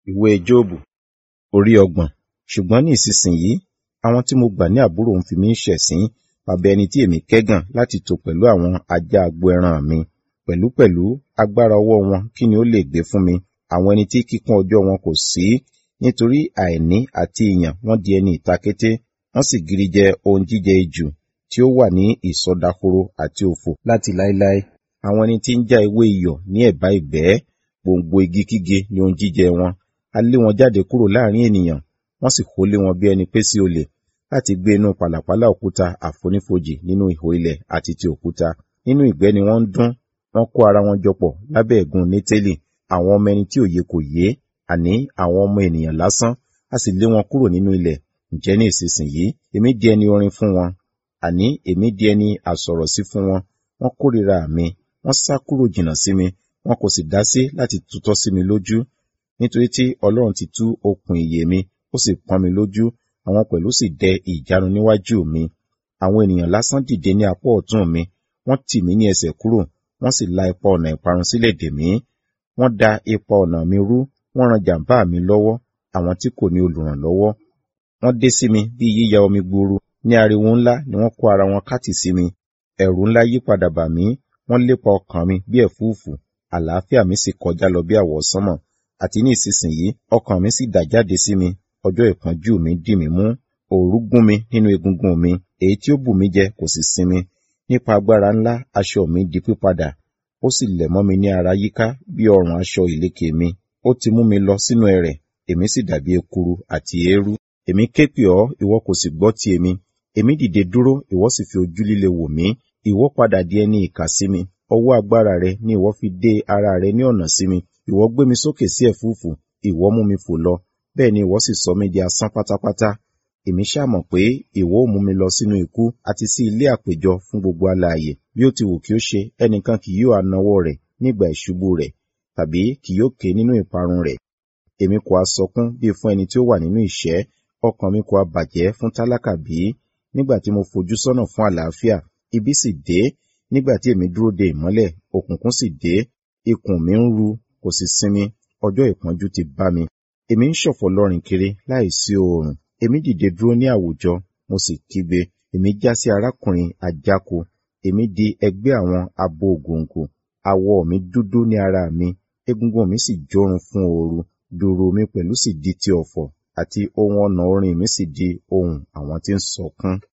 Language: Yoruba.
Ìwé Jóòbù orí ọgbọ̀n. Ṣùgbọ́n ní ìsinsìnyí, àwọn tí mo gbà ní àbúrò ń fi mí ṣẹ̀sín baba ẹni tí èmi kẹ́gàn láti tò pẹ̀lú àwọn ajá agbo ẹran mi. Pẹ̀lúpẹ̀lú agbára ọwọ́ wọn kí ni ó lè gbé fún mi? Àwọn ẹni tí kíkún ọjọ́ wọn kò sí, nítorí àìní àti ìyàn wọ́n di ẹni ìtakété, wọ́n sì gìrìjẹ ohun jíjẹ ijù tí ó wà ní ìsọdahoro àti òfò láti láéláé. Àwọn ẹni tí ń já ewé iyọ̀ ní ẹ̀bá ìgbẹ́, gbòǹgbò igi kíge ni ohun jíjẹ wọn. A lé wọn jáde kúrò láàrín ènìyàn, wọ́n sì hólé wọn bí ẹni pé sí olè, láti gbé inú pàlàpálá òkúta àfonífojì nínú ihò ilẹ̀ àti ti òkúta. Nínú ìgbẹ́ ni wọ́n ń dún, wọ́n kó ara wọn jọpọ̀ lábẹ́ ẹ̀gún Nétélì. Àwọn ọmọ ẹni tí òye kò yé, àní àwọn ọmọ ènìyàn lásán, a sì lé wọn kúrò nínú ilẹ̀. Ǹjẹ́ ní ìsinsìnyí, èmi di ẹni orin fún wọn, àní èmi di ẹni àsọ̀rọ̀sí fún wọn. Wọ́n kórìíra mi, wọ́n sá kúrò jìnnà sí mi, wọn kò sì dá sí láti tutọ́ sí mi lójú. Nítorí tí Ọlọ́run ti tú okùn ìyè mi, ó sì pọ́n mi lójú, àwọn pẹ̀lú sì dẹ ìjánu níwájú mi. Àwọn ènìyàn lásán dìde ní apá ọ̀tún mi, wọ́n tì mí ní ẹsẹ̀ kúrò, wọ́n sì la ipa ọ̀nà ìparun sílẹ̀ dè mí. Wọ́n da ipa ọ̀nà mi rú, wọ́n ran jàǹbá mi lọ́wọ́, àwọn tí kò ní olùrànlọ́wọ́. Wọ́n dé sí mi bí yíya omi gbuuru, ní ariwo ńlá ni wọ́n kó ara wọn kátì sí mi. Ẹ̀rù ńlá yí padà bà mí, wọ́n lépa ọkàn mi bí ẹ̀fúùfù, àlàáfíà mi sì kọjá lọ bí àwọsánmọ̀. Àti ní ìsinsìnyí, ọkàn mi sì dà jáde sí mi, ọjọ́ ìpọ́njú mi dì mí mú. Òòrù gún mi nínú egungun mi, èyí tí ó bù mí jẹ kò sì sinmi. Nípa agbára ńlá aṣọ mi di pípadà, ó sì lẹ̀ mọ́ mi ní ara yíká bí ọrùn aṣọ ìlékè mi. Ó ti mú mi lọ sínú ẹrẹ̀, èmi sì dàbí ekuru àti eérú. Èmi ké pè ọ́, ìwọ kò sì gbọ́ ti èmi. Èmi dìde dúró, ìwọ sì fi ojú líle wò mí. Ìwọ padà di ẹni ìkà sí mi. Ọwọ́ agbára rẹ ni ìwọ fi dé ara rẹ ní ọ̀nà sí mi. Ìwọ gbé mi sókè sí ẹ̀fúùfù, ìwọ mú mi fò lọ. Bẹ́ẹ̀ ni ìwọ sì sọ mí di asán pátápátá. Èmi ṣá mọ̀ pé ìwọ ó mú mi lọ sínú ikú àti sí ilé àpéjọ fún gbogbo alààyè. Bí ó ti wù kí ó ṣe, ẹnìkan kì yóò anawọ́ rẹ̀ nígbà ìṣubú rẹ̀, tàbí kì yóò ké nínú ìparun rẹ̀. Èmi kò ha sọkún bí fún ẹni tí ó wà nínú ìṣẹ́, ọkàn mi kò ha bàjẹ́ fún tálákà bí? Nígbà tí mo fojú sọ́nà fún àlàáfíà, ibi sì dé. Nígbà tí èmi dúró de ìmọ́lẹ̀, òkùnkùn sì dé. Ikùn mi ń ru, kò sì sinmi, ọjọ́ ìpọ́njú ti bá mi. Èmi ń ṣọ̀fọ̀ lọ́rìn kiri láìsí oòrùn. Èmi dìde dúró ní àwùjọ, mo sì kígbe. Èmi já sí arákùnrin àjákò. Èmi di ẹgbẹ́ àwọn abo ògòǹgò. Awọ mi dúdú ní ara mi, egungun mi sì jórun fún ooru. Dùùrù mi pẹ̀lú sì di ti ọ̀fọ̀, àti ohun ọ̀nà orin mi sì di ohùn àwọn tí ń sọkún.